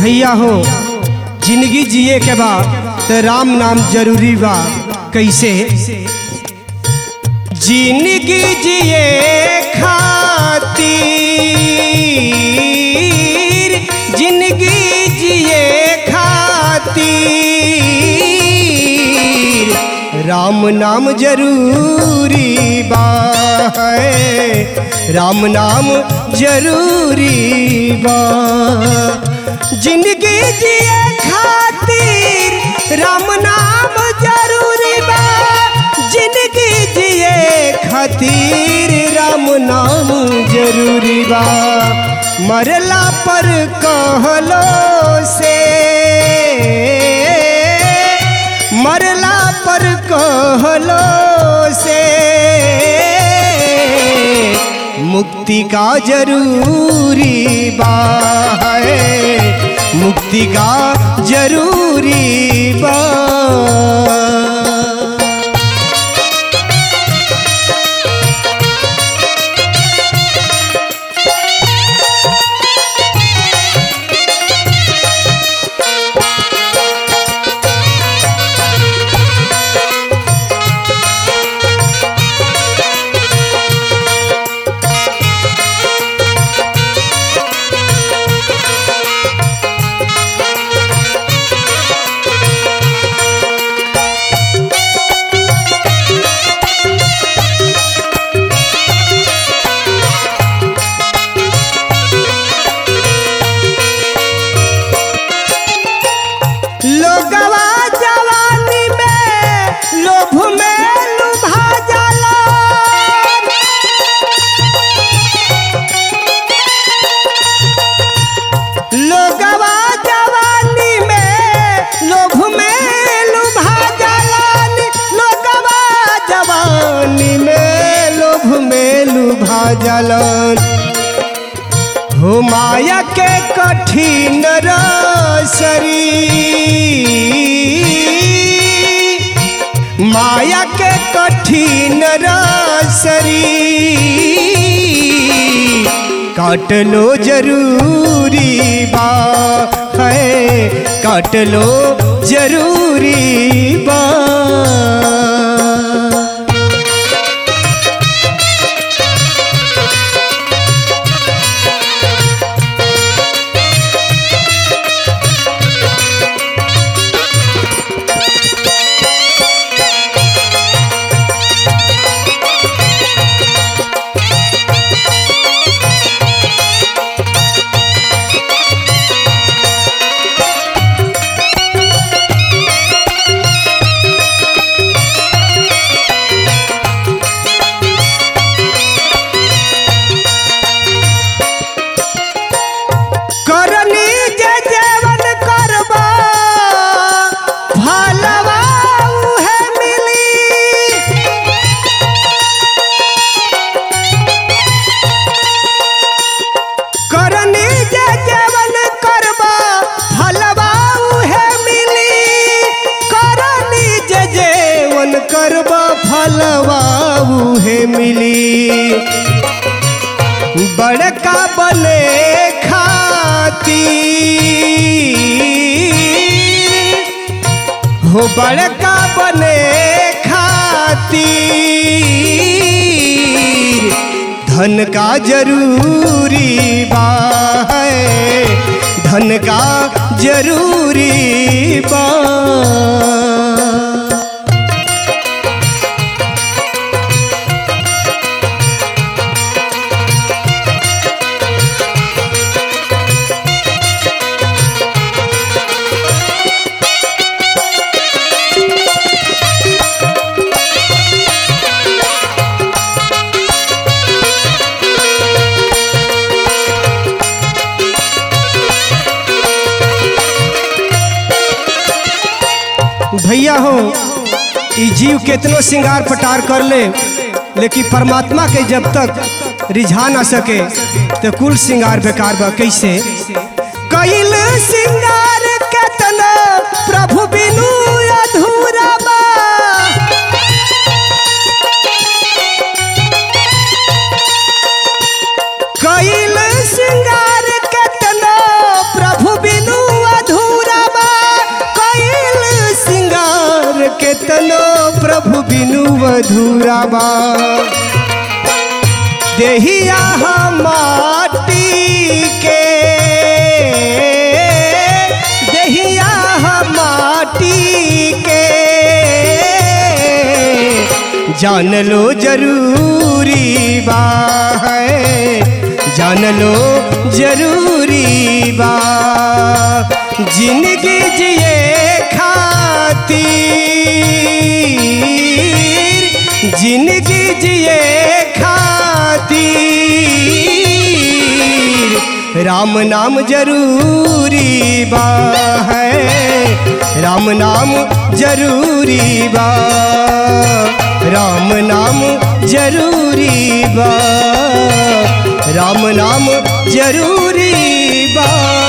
भैया हो जिंदगी जिए के बाद तो राम नाम जरूरी बा कैसे जिंदगी जिए खातिर जिंदगी जिए खातिर राम नाम जरूरी बा है राम नाम जरूरी बा जिंदगी जिए खातिर राम नाम जरूरी बा जिंदगी जिए खातिर राम नाम जरूरी बा मरला पर कहलो से मरला पर कहलो से मुक्ति का जरूरी बा है मुक्ति का जरूरी बा लोगवा जवानी में लोभ में लुभा जाला लोगवा जवानी में लोभ में लुभा जाला लोगवा जवानी में लोभ में लुभा जाला हो माया के कठिन रसरी माया के कठिन रसरी काट लो जरूरी बा है काट लो जरूरी बा करनी जे जेवन करबा भलवा उहे मिली करनी जे जेवन करबा भलवा उहे मिली करनी जे जेवन करबा भलवा उहे मिली बड़का बने खातिर हो बड़का बने खातिर धन का जरूरी बा है धन का जरूरी बा भैया हो ई जीव केतनो श्रृंगार पटार कर ले लेकिन परमात्मा के जब तक रिझा ना सके तो कुल श्रृंगार बेकार बा कैसे कैल श्रृंगार केतना प्रभु बिनु अधूरा बा कैल श्रृंगार केतना प्रभु बिनु अधूरा बा देहिया माटी के देहिया माटी के जान लो जरूरी बा है जान लो जरूरी बा जिंदगी जिए खातिर जिंदगी जिए खातिर राम नाम जरूरी बा है राम नाम जरूरी बा राम नाम जरूरी बा राम नाम जरूरी बा